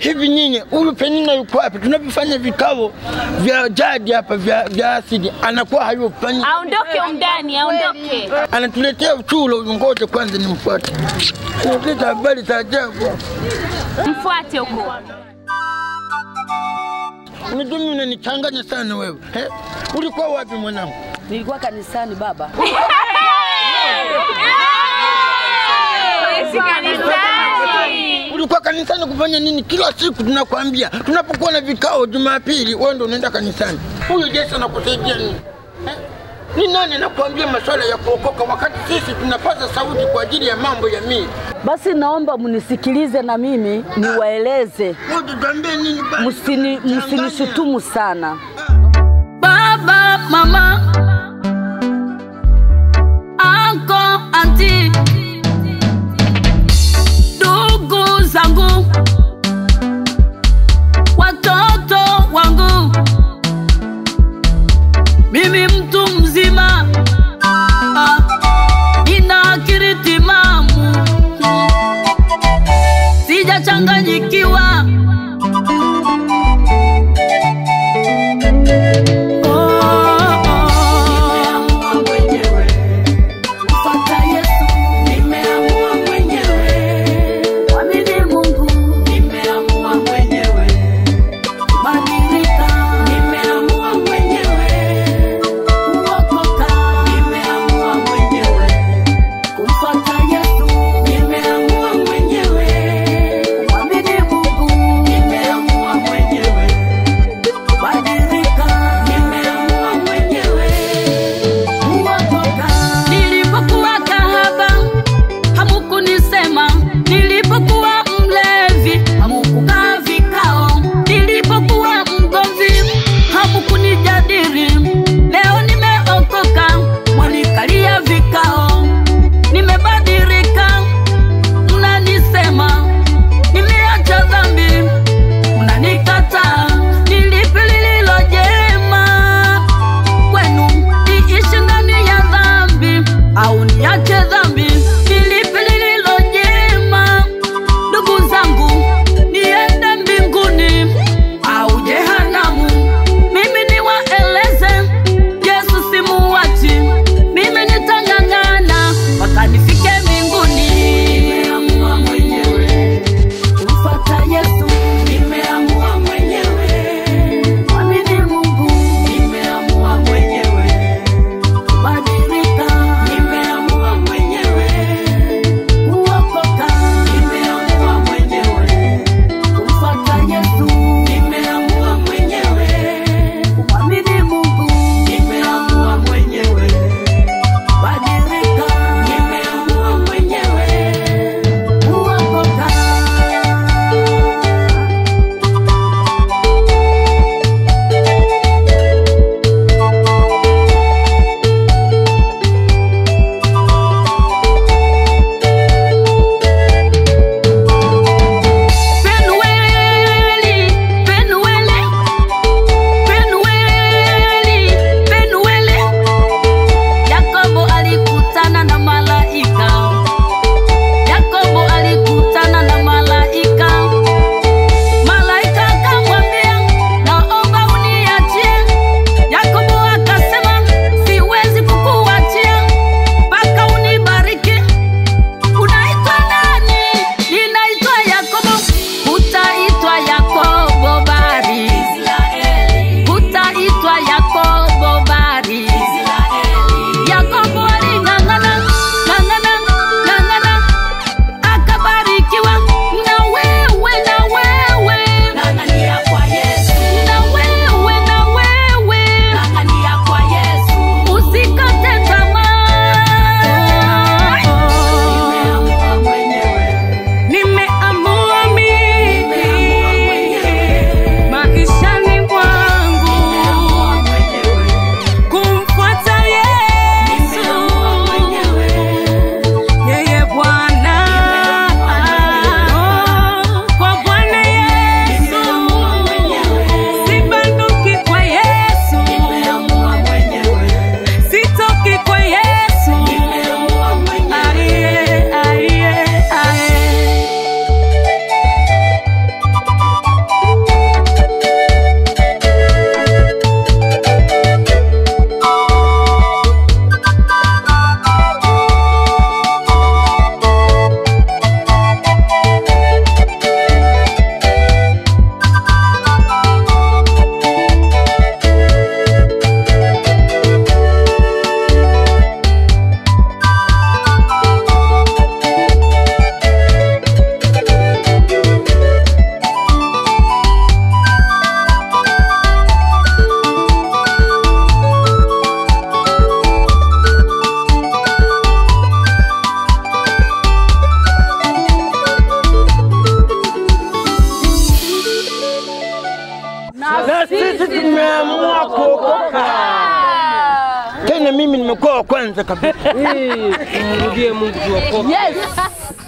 hivi nyinyi, huyu Penina yuko wapi? Tunavyofanya vikao vya jadi hapa vya, vya asili anakuwa hayufanyi, Aondoke umndani, aondoke. anatuletea uchulo. Ngoja kwanza nimfuate, analeta habari za ajabu. Mfuate huko. Unajua mimi unanichanganya sana wewe eh? Ulikuwa wapi mwanangu? Nilikuwa kanisani baba. Si kanisani. Ulikuwa kanisani kufanya nini? Kila siku tunakwambia tunapokuwa na vikao Jumapili, wewe ndio unaenda kanisani. Huyu Yesu anakusaidia nini eh? Ni nani anakuambia masuala ya kuokoka wakati sisi tunapaza sauti kwa ajili ya mambo ya mili? Basi naomba mnisikilize na mimi niwaeleze, Wewe tuambie nini basi? msini Changanya. msinishutumu sana. Baba, mama, anko, anti, ndugu zangu, watoto wangu, mimi mtu mzima ah, nina akili timamu, sijachanganyikiwa. sisi tumeamua kuokoka. Tena mimi nimekuwa wa kwanza kabisa. Mrudie Mungu tuokoke. Yes.